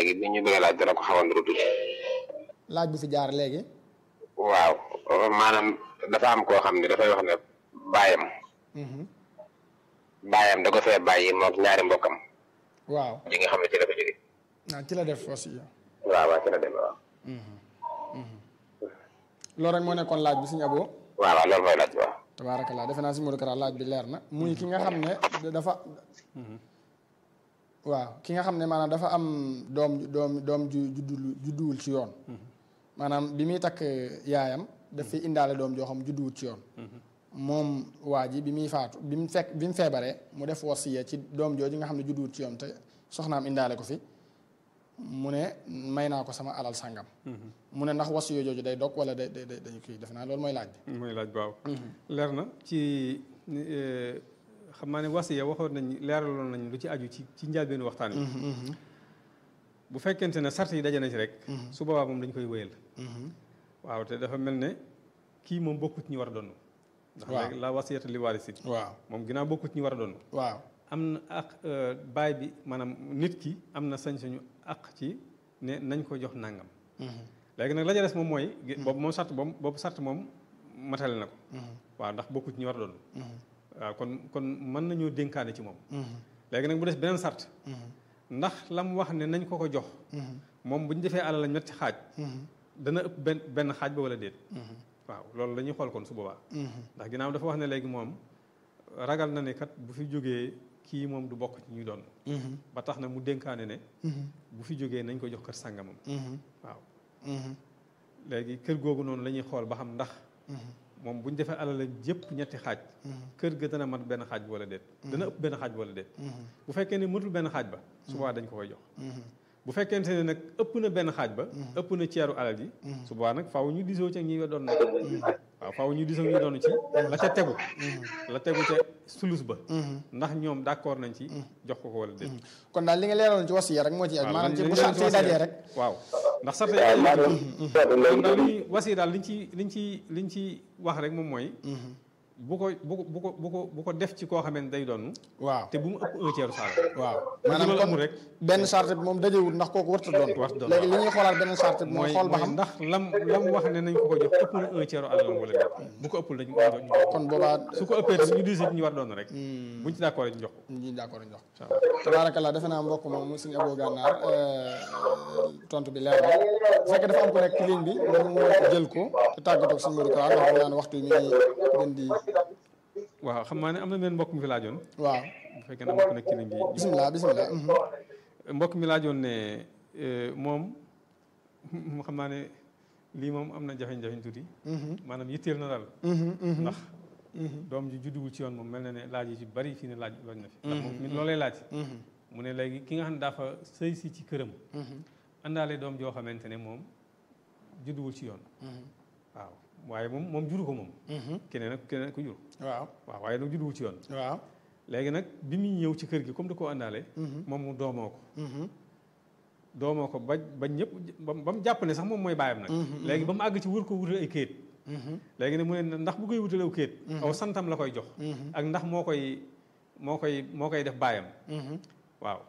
léegi bi ñu bëgg laaj dana ko xaw a nuru tuuti laaj bu fi jaar léegi waaw maanaam dafa am koo xam ne dafay wax ne baayam baayam da ko fee bàyyi moom ñaari mbokkam waaw ji nga xam ne ci la ko jóge ah ci la def wasiya waaw waaw ci la dem waaw loolu rek moo nekkoon laaj bi suñu aboo waaw waaw loolu mooy laaj bi waaw tabaarakallah defe naa si Modou Kara laaj bi leer na muy ki nga xam ne dafa waaw ki nga xam ne maanaam dafa am doom doom doom ju juddul judduwul ci yoon maanaam bi muy takk yaayam daf fi indaale doom joo xam judduwul ci yoon moom waa ji bi muy faatu bi mu fekk bi mu feebaree mu def wasiya ci doom jooju nga xam ne judduwul ci yoon te soxnaam indaale ko fi mu ne may naa ko sama alal sàngam mu ne ndax wasiya jooju day dog wala day day day kii def naa loolu mooy laaj bi mooy laaj baaw leer na ci xam naa ne wasiya waxoon nañ leeraloon nañ lu ci aju ci ci njëlbéenu waxtaan wi bu fekkente ne sart yi daje na ci rek su boobaa moom dañ koy wéyal waaw te dafa mel ne kii moom bokkut ñi war a doon ndax waaw léegi la wasiyata li waarisi waaw moom ginnaaw bokkut ñi war a doon waaw am na ak baay bi maanaam nit ki am na sañ-sañu ak ci ne nañ ko jox nàngam léegi nag la ca des moom mooy boobu moom sart boobu boobu sart moom matale na ko waaw ndax bokkut ñi war a doon waaw kon kon mën nañoo dénkaane ci moom léegi nag bu des beneen sart ndax lam wax ne nañ ko ko jox moom bu ñu defee alal la ñetti xaaj dana ëpp benn benn xaaj ba wala déet waaw loolu la ñuy xool kon su boobaa ndax ginnaaw dafa wax ne léegi moom ragal na ne kat bu fi jógee kii moom du bokk ci ñuy doon ba tax na mu dénkaane ne bu fi jógee nañ ko jox kër sàngamam waaw léegi kër googu noonu la ñuy xool ba xam ndax moom bu ñu defee alal yëpp ñetti xaaj kër ga dana mat benn xaaj bi wala déet dana ëpp benn xaaj bi wala déet bu fekkee ne matul benn xaaj ba su boobaa dañ ko koy jox bu fekkente ne nag ëpp na benn xaaj ba ëpp na ceeru alal ji su boobaa nag faaw ñu disoo ci ak ñi doon nag waaw faaw ñu disoo ñu doon ci la ca tegu la tegu ca sulus ba ndax ñoom d'accord nañ ci jox ko ko wala déet kon daal li nga leeraloon ci wasiya rek moo ci ak maanaam ci bu sart yi dajee rek waaw ndax sart yi kon daal li ñuy wasiya daal liñ ci liñ ci liñ ci wax rek moom mooy bu ko bu ko bu ko bu ko bu ko def ci koo xamee ne day doon waaw te bu mu ëpp un tiers saal waaw maanaam maanaam amul kon rek benn charte bi moom dajewul ndax kooku warta doon warta doon léegi li ñuy xoolaat beneen charte bi mooy mooy xool ba mooy xam ndax lam lam wax ne nañ ko ko jox ëpp na un tiers alalam wala déet bu ko ëppul dañ ko jox ñu jox kon boobaa su ko ëppee tamit ñu diise ñu war doon rek buñ ci d'accord ñu jox ko ñi d'accord ñu jox incha allah tabaarakallah defe naa mbokk moom suñu aboo gànnaar tontu bi leer na bu fekkee dafa am ku nekk ci ligne bi ñu jël ko te tàggatoo ak suñu Modou Kara ndax xam naa ne waxtu yi mi ngi gën di waaw xam naa ne am na benn mbokk mi fi laajoon waaw bu fekkee ne am na ku nekk ci ligne bi bisimilah bisimilah mhm. mbokk mi laajoon ne moom xam naa ne lii moom am na jafe-jafe tuuti maanaam yitteel na daal ndax doom ji judduwul ci yoon moom mel na ne laaj yi ci bari fii ne laaj laaj na fi ndax moom mi loolay laaj mu ne léegi ki nga xam ne dafa sëy si ci këram àndaale doom joo xamante ne moom judduwul ci yoon waaw waaye moom moom juru ko moom keneen ak keneen ko jur waaw waaw waaye nag judduwul ci yoon waaw léegi nag bi muy ñëw ci kër gi comme da koo àndaale moom mu doomoo ko doomoo ko ba ba ñëpp ba ba mu jàpp ne sax moom mooy baayam nag léegi ba mu àgg ci wër ko wutal ay kayit léegi ne mu ne ndax bu koy wutalew kayit aw santam la koy jox ak ndax moo koy moo koy moo koy def baayam waaw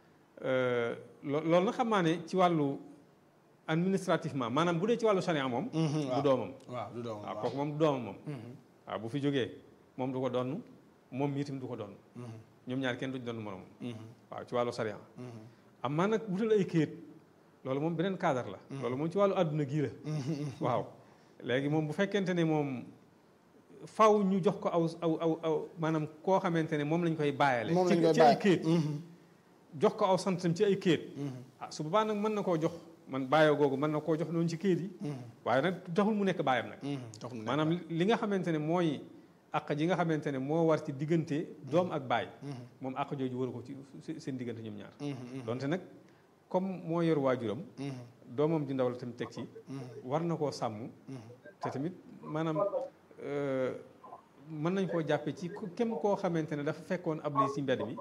lo loolu nag xam naa ne ci wàllu administrativement maanaam bu dee ci wàllu charia moom du doomam waaw du doom waaw kooku moom du doomam moom waaw bu fi jógee moom du ko donn moom itam du ko donn ñoom ñaar kenn duñ donn moroom waaw ci wàllu charia am maa nag wutal ay kayit loolu moom beneen cadre la loolu moom ci wàllu àdduna gii la waaw léegi moom bu fekkente ne moom faw ñu jox ko aw aw aw aw maanaam koo xamante ne moom lañ koy bàyyale moom lañ ci koy ci ay bàyyi. kayit jox ko aw santam ci ay kayit ah su boobaa nag mën na koo jox man bàyyoo googu mën na koo jox noonu ci kayit yi waaye nag taxul mu nekk bàyyam nag jox mu ne maanaam li nga xamante ne mooy àq ji nga xamante ne moo war ci diggante doom ak baay moom àq jooju waru ko ci se- seen diggante ñoom ñaar donte nag comme moo yor waajuram doomam ji ndaw la tamit teg ci war na koo sàmm te tamit maanaam euh, mën nañ koo jàppe ci ku- kem koo xamante ne dafa fekkoon ab lii ci mbedd mi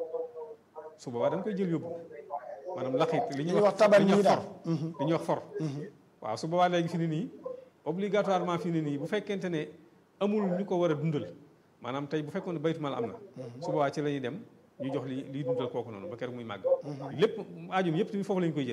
su boobaa da nga koy jël yóbbu maanaam laxit li ñuy wax taban li ñuy nii wax daal. for li ñuy wax for waaw su boobaa léegi fi ne nii obligatoirement fi ne nii bu fekkente ne amul ñu ko war a dundal maanaam tey bu fekkoon ne baytu mal am na su boobaa ci la ñuy dem ñu jox li liy dundal kooku noonu ba keroog muy màgg lépp aajum yëpp tamit foofu la ñu koy jël